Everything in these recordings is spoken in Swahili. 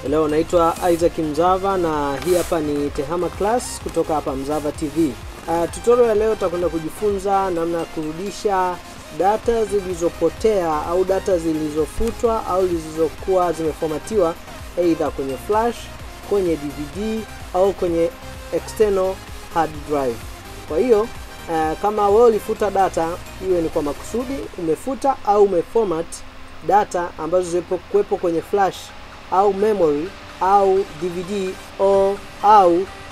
Leo naitwa Isaac Mzava na hii hapa ni Tehama Class kutoka hapa Mzava TV. Uh, tutorial ya leo tutakwenda kujifunza namna ya kurudisha data zilizopotea au data zilizofutwa au zilizokuwa zimefomatiwa either kwenye flash, kwenye DVD au kwenye external hard drive. Kwa hiyo uh, kama wewe ulifuta data, iwe ni kwa makusudi umefuta au umeformat data ambazo zipo kuwepo kwenye flash au memory au DVD au, au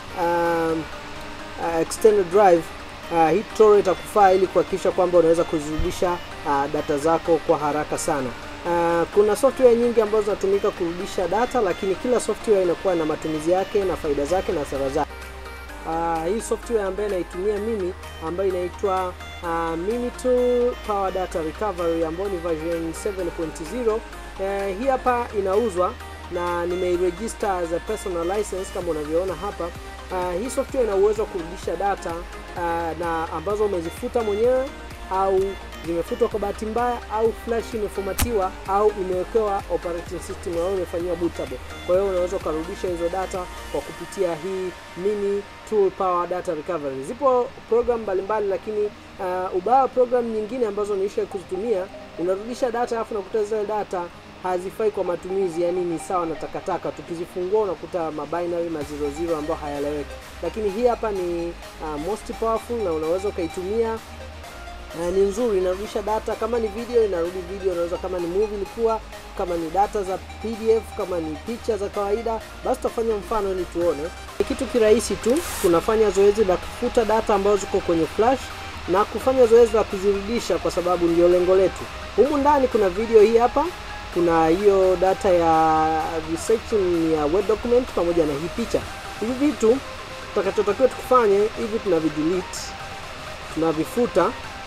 um, uh, external drive uh, hii tutorial itakufaa ili kuhakikisha kwamba unaweza kuzirudisha uh, data zako kwa haraka sana. Uh, kuna software nyingi ambazo zinatumika kurudisha data, lakini kila software inakuwa na matumizi yake na faida zake na hasara zake. Uh, hii software ambayo naitumia mimi ambayo inaitwa uh, Minitool Power Data Recovery ambayo ni version 7.0. Uh, hii hapa inauzwa na nimeiregister as a personal license kama unavyoona hapa. Uh, hii software ina uwezo wa kurudisha data uh, na ambazo umezifuta mwenyewe au zimefutwa kwa bahati mbaya au flash imefomatiwa au imewekewa operating system au imefanyiwa bootable. Kwa hiyo unaweza ukarudisha hizo data kwa kupitia hii mini tool power data recovery. Zipo program mbalimbali, lakini uh, ubaya wa program nyingine ambazo niisha kuzitumia, unarudisha data alafu unakuta zile data hazifai kwa matumizi, yani ni sawa na takataka. Tukizifungua unakuta mabinary ma zero zero ambayo hayaeleweki, lakini hii hapa ni uh, most powerful na unaweza ukaitumia Uh, ni nzuri, inarudisha data. Kama ni video inarudi video, unaweza kama ni movie ilikuwa, kama ni data za PDF, kama ni picha za kawaida, basi tutafanya mfano ili tuone. Ni kitu kirahisi tu, tunafanya zoezi la kufuta data ambazo ziko kwenye flash na kufanya zoezi la kuzirudisha, kwa sababu ndio lengo letu. Humu ndani kuna video hii hapa, kuna hiyo data ya research ya word document pamoja na hii picha. Hivi vitu tutakachotakiwa tukufanye hivi, tunavidelete, tunavifuta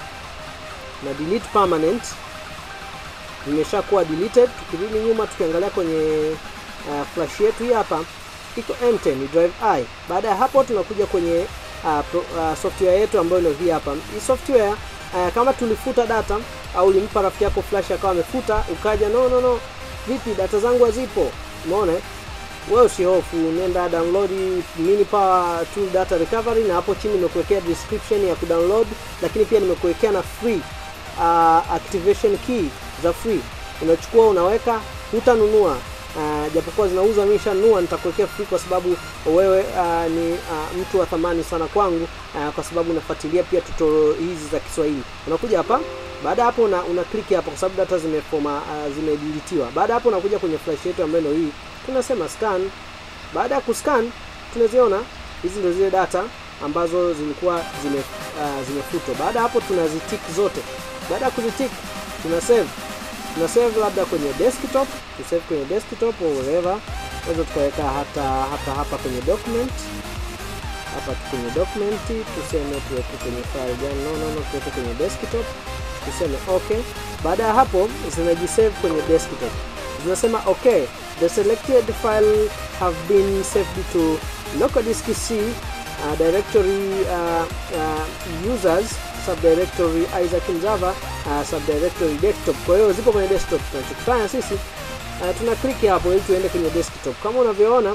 na delete permanent imeshakuwa deleted. Tukirudi nyuma tukiangalia kwenye uh, flash yetu hii hapa iko empty, ni drive i. Baada ya hapo tunakuja kwenye uh, pro, uh, software yetu ambayo ndio hii hapa. Hii software uh, kama tulifuta data au ulimpa rafiki yako flash akawa amefuta, ukaja no no no, vipi data zangu hazipo, umeona wewe usihofu, nenda download mini power tool data recovery, na hapo chini nimekuwekea description ya kudownload, lakini pia nimekuwekea na free uh, activation key za free. Unachukua unaweka, hutanunua uh, japokuwa zinauzwa, mimi nishanunua, nitakuwekea free kwa sababu wewe uh, ni uh, mtu wa thamani sana kwangu uh, kwa sababu unafuatilia pia tutorial hizi za Kiswahili. Unakuja hapa baada hapo una, una click hapa kwa sababu data zimefoma uh, zimedeletiwa. Baada hapo unakuja kwenye flash yetu ambayo ndio hii, tunasema scan. Baada ya kuscan tunaziona hizi ndio zile data ambazo zilikuwa zime uh, zimefutwa. Baada hapo tunazitik zote. Baada ya kuzitik tuna save, tuna save labda kwenye desktop, tu save kwenye desktop au wherever. Unaweza tukaweka hata hapa hapa kwenye document hapa kwenye document tuseme tuweke kwenye file gani? No, no, no, tuweke kwenye desktop tuseme okay. Baada ya hapo zinajisave kwenye desktop, zinasema okay, the selected file have been saved to local disk C uh, directory uh, uh, users subdirectory Isaac Mzava uh, subdirectory desktop. Kwa hiyo zipo kwenye desktop. Tunachokifanya sisi uh, tuna click hapo ili tuende kwenye desktop. Kama unavyoona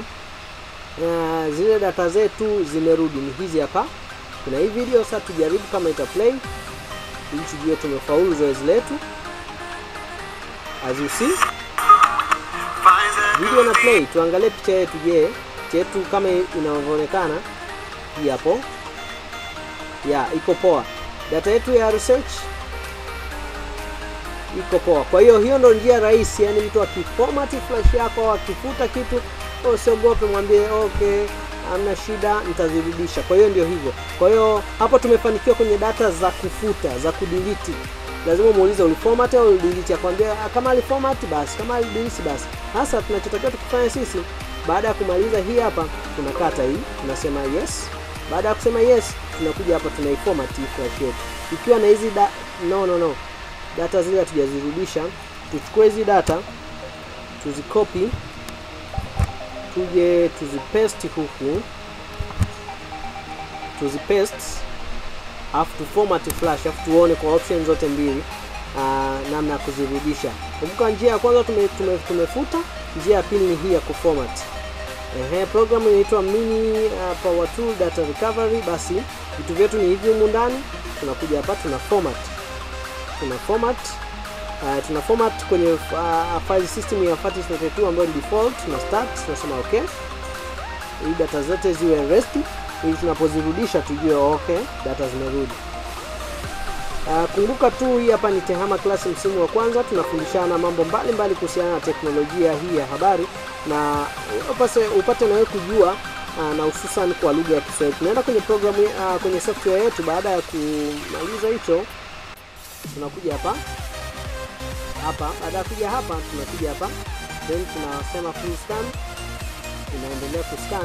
uh, zile data zetu zimerudi, ni hizi hapa. Kuna hii video sasa, tujaribu kama ita play ili tujue tumefaulu zoezi letu. As you see video na play, tuangalie picha yetu. Je, picha yetu kama inavyoonekana hii hapo, ya iko poa. Data yetu ya research iko poa. Kwa hiyo hiyo ndo njia rahisi, yani mtu akiformat flash yako au akifuta kitu, usiogope, mwambie okay, hamna shida, nitazirudisha. Kwa hiyo ndio hivyo. Kwa hiyo hapo tumefanikiwa kwenye data za kufuta, za kudelete. Lazima muulize uliformat au ulidelete, akwambia kama aliformat basi, kama alidelete basi. Hasa tunachotakiwa tukifanya sisi, baada ya kumaliza hii hapa, tunakata hii, tunasema yes. Baada ya kusema yes, tunakuja hapa tunaiformat hii flash yetu ikiwa na hizi da... no no no, data zile hatujazirudisha. Tuchukue hizi data tuzikopi, tuje tuzipaste huku, tuzipaste afu tu format flash, afu tuone kwa option zote mbili uh, namna ya kuzirudisha. Kumbuka njia ya kwanza tume, tume, tumefuta njia ya pili ni hii ya kuformat. Ehe, program inaitwa mini uh, power tool data recovery. Basi vitu vyetu ni hivi humu ndani, tunakuja hapa tuna format, tuna format uh, tuna format kwenye uh, file system ya FAT32 ambayo ni default. Tuna start, tunasema okay, ili data zote ziwe rest, ili tunapozirudisha tujue okay, data zimerudi. Uh, kumbuka tu hii hapa ni Tehama Class msimu wa kwanza, tunafundishana mambo mbalimbali kuhusiana na teknolojia hii ya habari na upase, upate nawe kujua uh, na hususan kwa lugha ya Kiswahili. Tunaenda kwenye program uh, kwenye software yetu. Baada ya kumaliza hicho, tunakuja hapa hapa. Baada ya kuja hapa, tunakuja hapa then tunasema full scan, inaendelea kuscan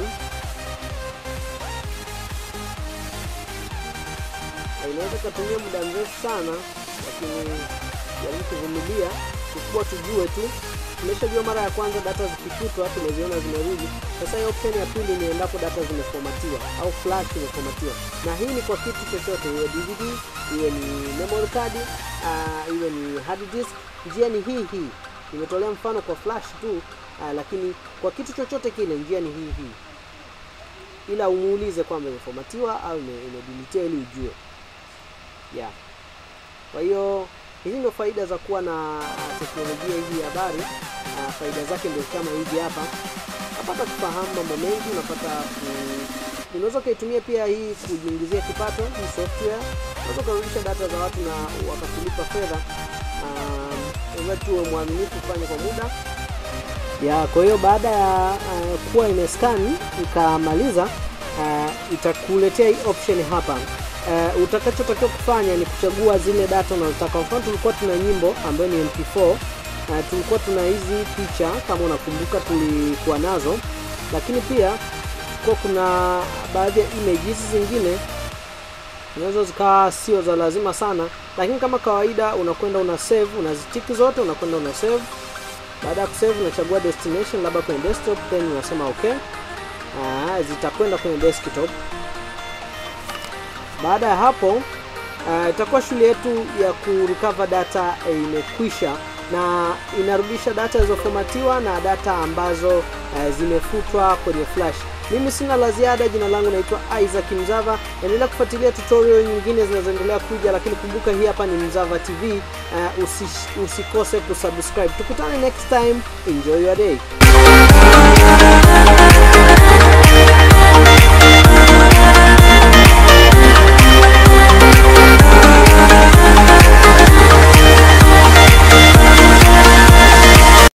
inaweza ikatumia muda mrefu sana, lakini jaribu kuvumilia. Kikubwa tujue tu, tumeshajua mara ya kwanza data zikifutwa tumeziona zimerudi. Sasa hiyo option ya pili ni endapo data zimefomatiwa au flash imefomatiwa, na hii ni kwa kitu chochote, iwe DVD, iwe ni memory card, uh, iwe ni hard disk. Njia ni hii hii, nimetolea mfano kwa flash tu, uh, lakini kwa kitu chochote kile njia ni hii hii, ila umuulize kwamba imefomatiwa au imedilitiwa ili ujue yeah. Kwa hiyo hizi ndio faida za kuwa na teknolojia hii ya habari. Uh, faida zake ndio kama hivi hapa, napata kufahamu mambo mengi, unapata unaweza ukaitumia pia hii kujiingizia kipato. Hii software unaweza ukarudisha data za watu na wakakulipa fedha. Uh, tuwe mwaminifu, ufanye kwa muda ya. Kwa hiyo baada ya uh, kuwa imescan ikamaliza, uh, itakuletea hii option hapa. Uh, utakachotakiwa kufanya ni kuchagua zile data unazotaka. Mfano, tulikuwa tuna nyimbo ambayo ni MP4. Uh, tulikuwa tuna hizi picha kama unakumbuka, tulikuwa nazo, lakini pia kwa kuna baadhi ya images zingine zinaweza zikawa sio za lazima sana, lakini kama kawaida unakwenda una save, unazitiki zote, unakwenda una save. Baada ya kusave, unachagua destination, labda kwenye desktop, then unasema okay. Uh, zitakwenda kwenye desktop. Baada ya hapo itakuwa uh, shule yetu ya kurecover data imekwisha, uh, na inarudisha data zilizofomatiwa na data ambazo uh, zimefutwa kwenye flash. Mimi sina la ziada. Jina langu naitwa Isaac Mzava. Endelea kufuatilia tutorial nyingine zinazoendelea kuja, lakini kumbuka hii hapa ni Mzava TV. Uh, usis, usikose kusubscribe. Tukutane next time. Enjoy your day.